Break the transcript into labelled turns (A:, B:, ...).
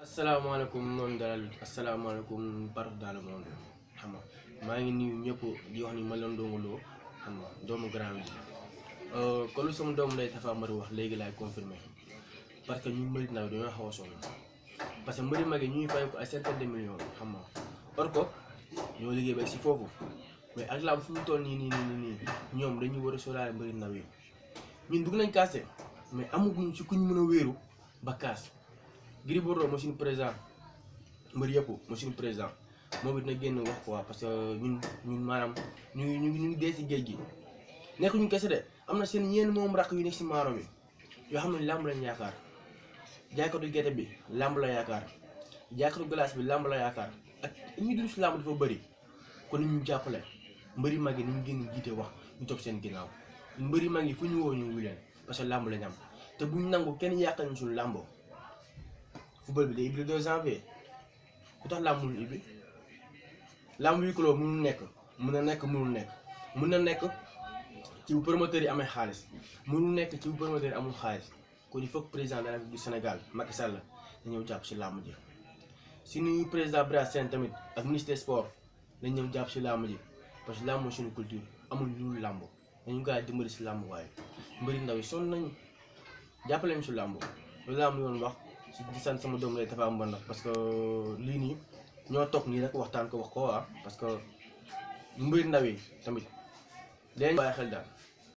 A: asalaamaaleykum noonu dalal asalaamaaleykum partout dans le monde xam nga maa ngi nuyu ñëpp di wax ni ma leen Ndongo Lo xam nga doomu grand bi kon lu sama doomu ndey Tapha Mbeur wax léegi laay confirmer parce que ñu mbëri ndaw dañoo xaw a sonn parce que mbëri mag yi ñuy fay ko ay centaine de millions xam nga or ko ñoo liggéey ba si foofu mais ak làmb fu mu toll nii nii nii nii ñoom dañuy war a sóoraale mbëri ndaw yi ñun dugg nañ kaase mais amaguñ si ku ñu mën a wéeru ba kaas Gris Bordeaux moo suñu président mbër yëpp moo suñu président moom it na génn wax quoi parce que ñun ñun maanaam ñu ngi ñu ngi ñu ngi dee si géej gi nekkuñu kese de am na seen ñeen moom rakk yu nekk si maaro bi yoo xam ne làmb lañ yaakaar jaaykatu gerte bi làmb la yaakaar jaaykatu glace bi làmb la yaakaar ak ñi dul si làmb dafa bëri kon ni ñu jàppale mbëri mag yi ni ñu génn jiite wax ñu topp seen ginnaaw mbëri mag yi fu ñu woo ñu wu leen parce que làmb lañ am te buñ nangu kenn yàqal ñu suñu làmbo football bi day ibbi le 2 janvier ku tax làmb mënul ibbi làmb wi kuloo mënul nekk mun na nekk mënul nekk mun na nekk ci bu promoteur yi amee xaalis mënul nekk ci bu promoteur yi amul xaalis kon il faut que président de la République du Sénégal Macky Sall na ñëw jàpp si làmb ji suñu président Bira Sène tamit ak ministre des sports nañ ñëw jàpp si làmb ji parce que làmb mooy suñu culture amul lu làmb dañu gaa dimbali si làmb waaye mbëri ndaw yi sonn nañu jàppale ñu si làmb loolu laa am yoon wax si di sant sama doom lay Tapha Mbeur nag parce que lii nii ñoo toog nii rek waxtaan ko wax ko ah parce que mbëri ndaw yi tamit leen bàyyi xel daal